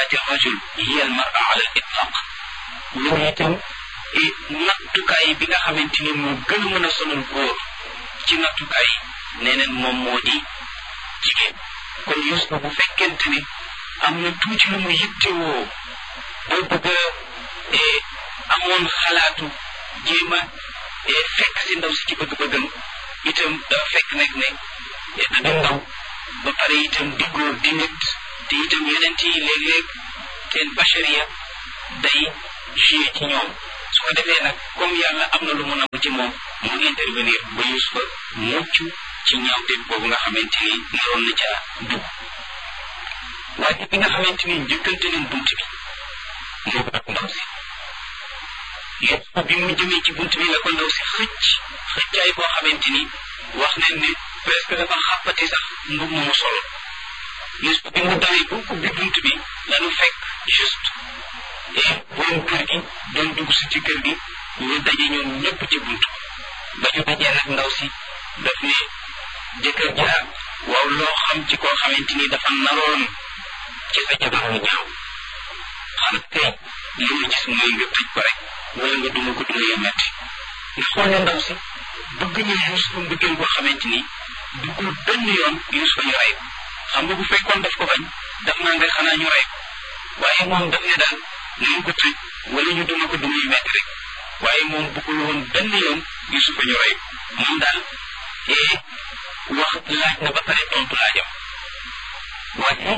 martabati rajul hiya al mara ala al itlaq loolu itam nattukaay bi nga xamante ni moo gën a mën a sonal góor ci nattukaay nee neen moom moo di jigéen kon Yuusufa bu fekkente ni am na tuuti lu mu yittewoo boo bëgg a amoon xalaatu jéem a fekk si ndaw si ci bëgg-bëggam itam dafa fekk nag ne da di ndaw ba pare itam di góor di nit te itam yonent yi léeg-léeg seen bachariya day joué ci ñoom su ko defee nag comme yàlla am na lu mu namm ci moom mu intervenir ba Yuusufa mucc ci ñaawteef boobu nga xamante ni naroon na ca dugg waaye bi nga xamante ni njëkkante nañ bunt bi moo ko ak ndaw si Yuusufa bi mu jëmee ci bunt bi la ko ndaw si xëcc xëccaay boo xamante ni wax nañ ne presque dafa xàppati sax mbub mu solo Yuusufa bi mu dawee bu ubbi bunt bi lanu fekk juste et borom kër gi doon dugg si ci kër gi ñu daje ñoom ñëpp ci bunt ba ñu dajee nag ndaw si daf ne jëkkër jaa waaw loo xam ci koo xamante ni dafa naroon ci sa jabar mu ñaaw xanaa kay li mu gis mooy nga tëj ko rek wala nga duma ko duma ya metti nga xool ne ndaw si bëgg na Yuusufa mbëggeel boo xamante ni duggul benn yoon Yuusufa ñu rey ko xam nga bu fekkoon daf ko bañ daf naa nga xanaa ñu rey ko waaye moom daf ne daal nañ ko tëj wala ñu duma ko duma yu metti rek waaye moom bëggul woon benn yoon Yuusufa ñu rey ko moom daal ee wax laaj na ba pare tontu laajam waaye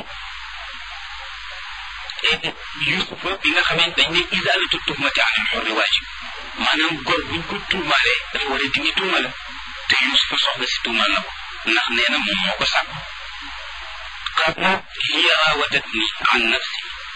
Yuusufa bi nga xamante dañ ne isaalatu tuhmati anil xurri waajib maanaam góor buñ ko tuumaalee dafa war a dindi tuuma la te Yuusufa soxla si tuumaal na ko ndax nee na moom moo ko sàkku qaala hiya raawadatni an nafsi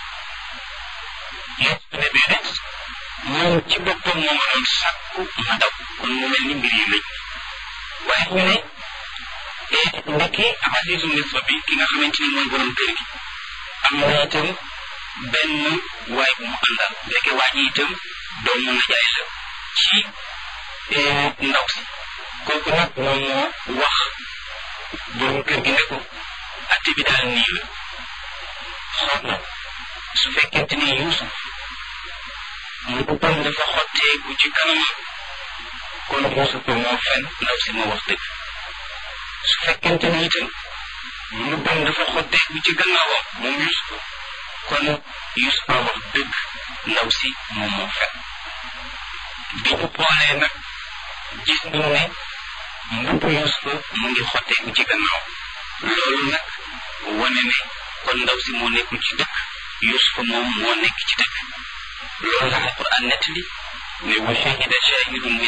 Yuusufa ne déedéet moom ci boppam moo ma doon sàkku ma daw kon mu mel ni mbir yi lëj waaye ñu ne ndekki Azizu Misra bi ki nga xamante ni mooy borom kër gi am na itam benn waay bu mu àndal ndeke waa ji itam doomu najaay la ci ndaw si kooku nag moom moo wax borom kër gi ne ko atte bi daal nii la xool na su fekkente ni Yuusuf mu bëggoon dafa xotteeku ci kanamam kon Yuusuf moo fen ndaw si moo wax dëgg su fekkente ni itam mu bon dafa xotteeku ci gannaawam moom Yuusuf kon Yuusuf a wax dëgg ndaw si moom moo fen bi ñu boolee nag gis nañu ne mbubbu Yuusuf mu ngi xotteeku ci gannaaw loolu nag wane ne kon ndaw si moo nekkul ci dëkk Yuusuf moom moo nekk ci dëkk loolu la Alquran nettali ne wa shahida shahidun min